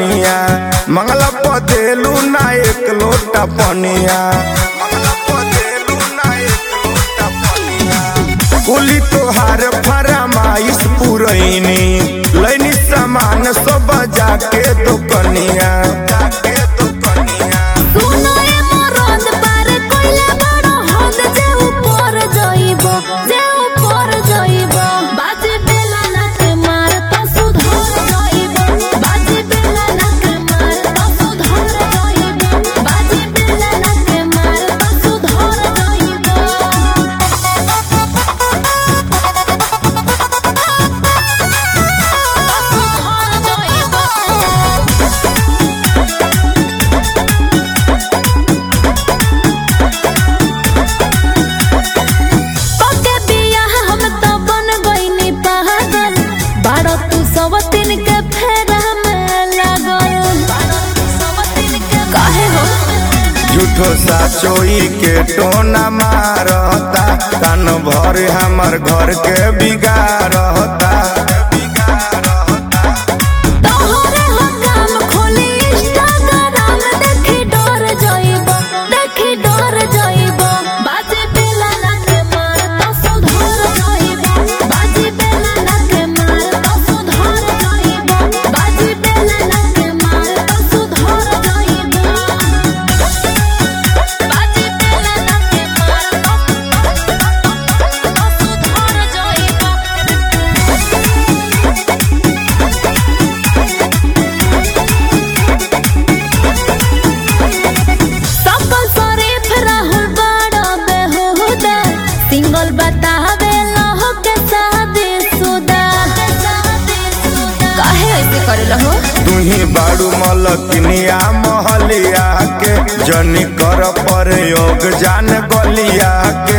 कनिया मंगला पदेलू ना एक लोटा पनिया मंगला पदेलू ना एक लोटा पनिया कुली तोहार फरमाइश पुरैनी लैनी सामान सब जाके तो कनिया जाके तो कनिया सुनो ए मरद पार कोइला बड़ हद जे ऊपर जाइबो जे ऊपर जाइबो बाजे बेला नाक मार तो सुधर जाइबो बाजे बेला नाक मार तो सुधर जाइबो बाजे बेला नाक मार तो सुधर जाइबो सुधर जाइबो पके बियाह हम तो बन गइनी पागल बारो तू सवतिन के फेरा में लागल काहे हो झूठो साचोई के टोना मारता कान भर हमर घर के बिगाड़ता तोहरे हो काम खोली इंस्टाग्राम देखी डर जाइबो देखी डर जाइबो बाजे बेला ना के मार तो सुधर जाइबो बाजे बेला ना के मार तो सुधर जाइबो बाजे बेला ना के मार तो सुधर जाइबो बाजे बेला ना के मार तो सुधर जाइबो सकल शरीफ राहुल बड़ा बेहुदा सिंगल बतावे लहो के शादी सुदा काहे ऐसे करे लहो तुही बाड़ू मलकिनिया महलिया के जनी कर प्रयोग जान गलिया के